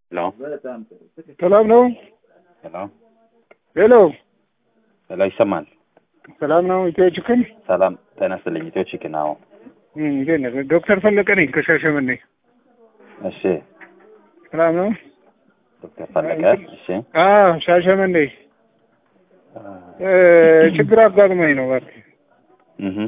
ሄሎ ሰላም ነው? ሄሎ ሄሎ ሄሎ ይሰማል? ሰላም ነው? ኢትዮ ችክን ሰላም ጤና ይስጥልኝ። ኢትዮ ቺክን አዎ። እም፣ እንዴት ነህ? ዶክተር ፈለቀ ነኝ ከሻሸመኔ። እሺ ሰላም ነው? ዶክተር ፈለቀ እሺ። አዎ ሻሸመኔ እ ችግር አጋጥሞኝ ነው እባክህ። እህ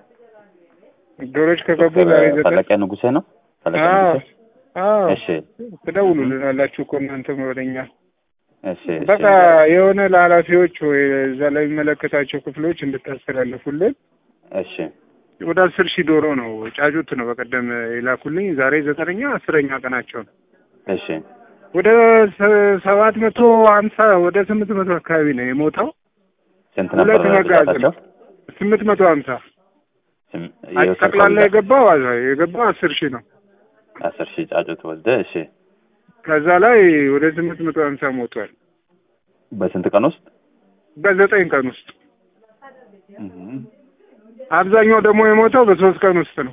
ዶሮች ከገቡ ዶክተር ዛሬ ዘጠኝ ፈለቀ ንጉሴ ነው? ፈለቀ አዎ ንጉሴ አዎ እሺ ትደውሉልናላችሁ እኮ እናንተም ወደኛ። እሺ እሺ በቃ የሆነ ለኃላፊዎች ወይ እዛ ላይ የሚመለከታቸው ክፍሎች እንድታስተላልፉልን እሺ ወደ አስር ሺህ ዶሮ ነው ጫጩት ነው በቀደም የላኩልኝ። ዛሬ ዘጠነኛ አስረኛ ቀናቸው ነው። እሺ ወደ ሰ- ሰባት መቶ ሀምሳ ወደ ስምንት መቶ አካባቢ ነው የሞተው። ስንት ሁለት ነበር መጋዘን ብዛታቸው? ስምንት መቶ ሀምሳ ስም- አይ የወሰድከው ጠቅላላ ብዛት? የገባው የገባው አስር ሺህ ነው። አስር ሺህ ጫጩት ወስደ እሺ ከዛ ላይ ወደ ስምንት መቶ ሀምሳ ሞቷል በስንት ቀን ውስጥ? በዘጠኝ ቀን ውስጥ። እህ አብዛኛው ደግሞ የሞተው በሶስት ቀን ውስጥ ነው።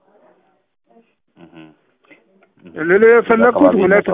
እህ ልል የፈለኩት ሁለት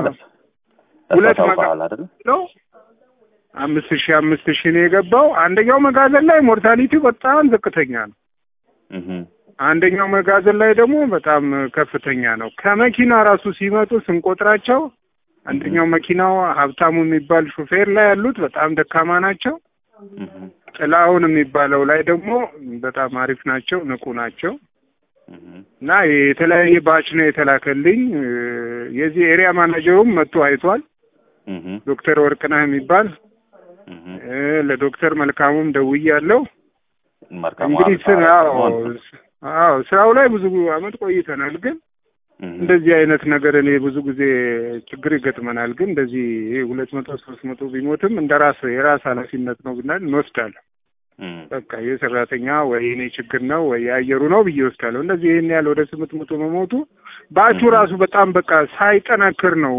ሁለት መጋ- መጋል አይደል? ነው አምስት ሺህ አምስት ሺህ ነው የገባው። አንደኛው መጋዘን ላይ ሞርታሊቲው በጣም ዝቅተኛ ነው። እህ አንደኛው መጋዘን ላይ ደግሞ በጣም ከፍተኛ ነው። ከመኪና ራሱ ሲመጡ ስንቆጥራቸው አንደኛው መኪናው ሀብታሙ የሚባል ሹፌር ላይ ያሉት በጣም ደካማ ናቸው። እህ ጥላሁን የሚባለው ላይ ደግሞ በጣም አሪፍ ናቸው፣ ንቁ ናቸው እህ እና የተለያየ ባች ነው የተላከልኝ። እ፣ የዚህ ኤሪያ ማናጀሩም መጥቶ አይቷል። እህ ዶክተር ወርቅነህ የሚባል እህ እ፣ ለዶክተር መልካሙም ደውያለሁ። መልካም እንግዲህ ስራ አዎ አዎ ስራው ላይ ብዙ አመት ቆይተናል ግን እንደዚህ አይነት ነገር እኔ ብዙ ጊዜ ችግር ይገጥመናል። ግን እንደዚህ ይሄ ሁለት መቶ ሶስት መቶ ቢሞትም እንደ ራስ የራስ ኃላፊነት ነው ብናል እንወስዳለን። በቃ የሰራተኛ ወይ እኔ ችግር ነው ወይ የአየሩ ነው ብዬ ወስዳለሁ። እንደዚህ ይህን ያህል ወደ ስምንት መቶ መሞቱ ባቹ ራሱ በጣም በቃ ሳይጠናክር ነው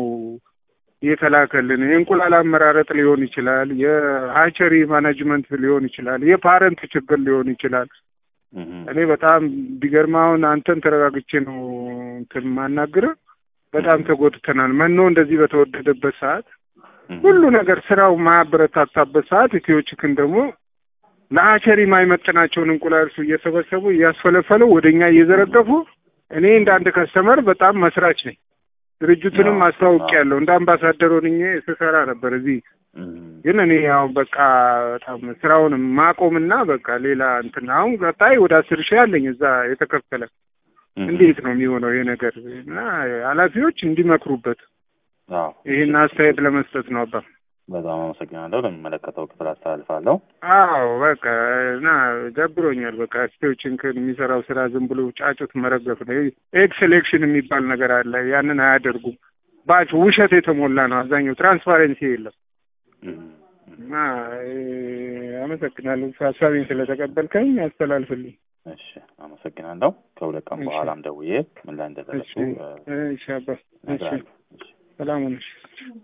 የተላከልን። የእንቁላል አመራረጥ ሊሆን ይችላል፣ የሀቸሪ ማናጅመንት ሊሆን ይችላል፣ የፓረንት ችግር ሊሆን ይችላል። እኔ በጣም ቢገርም አሁን አንተን ተረጋግቼ ነው እንትን ማናግርህ። በጣም ተጎድተናል። መኖ እንደዚህ በተወደደበት ሰዓት ሁሉ ነገር ስራው ማያበረታታበት ሰዓት ኢትዮ ቺክን ደግሞ ለሀቸሪ የማይመጥናቸውን እንቁላል እየሰበሰቡ እያስፈለፈሉ ወደ እኛ እየዘረገፉ እኔ እንደ አንድ ከስተመር በጣም መስራች ነኝ። ድርጅቱንም አስተዋውቄያለሁ። እንደ አምባሳደር ሆኜ ስሰራ ነበር እዚህ ግን እኔ ያው በቃ በጣም ስራውን ማቆምና በቃ ሌላ እንትን አሁን ቀጣይ ወደ አስር ሺህ አለኝ እዛ የተከፈለ እንዴት ነው የሚሆነው ይሄ ነገር? እና ኃላፊዎች እንዲመክሩበት ይህን አስተያየት ለመስጠት ነው። አባ በጣም አመሰግናለሁ። ለሚመለከተው ክፍል አስተላልፋለሁ። አዎ በቃ እና ደብሮኛል። በቃ ስቴዎችን የሚሰራው ስራ ዝም ብሎ ጫጩት መረገፍ ነው። ኤግ ሴሌክሽን የሚባል ነገር አለ። ያንን አያደርጉም። ባች ውሸት የተሞላ ነው። አብዛኛው ትራንስፓረንሲ የለም። እና አመሰግናለሁ ሀሳቤን ስለተቀበልከኝ አስተላልፍልኝ። እሺ አመሰግናለሁ። ከሁለት ቀን በኋላም ደውዬ ምን ላይ እንደደረሱ እሺ አባ እሺ እነግርሃለሁ። እሺ። ሰላም ሁነሽ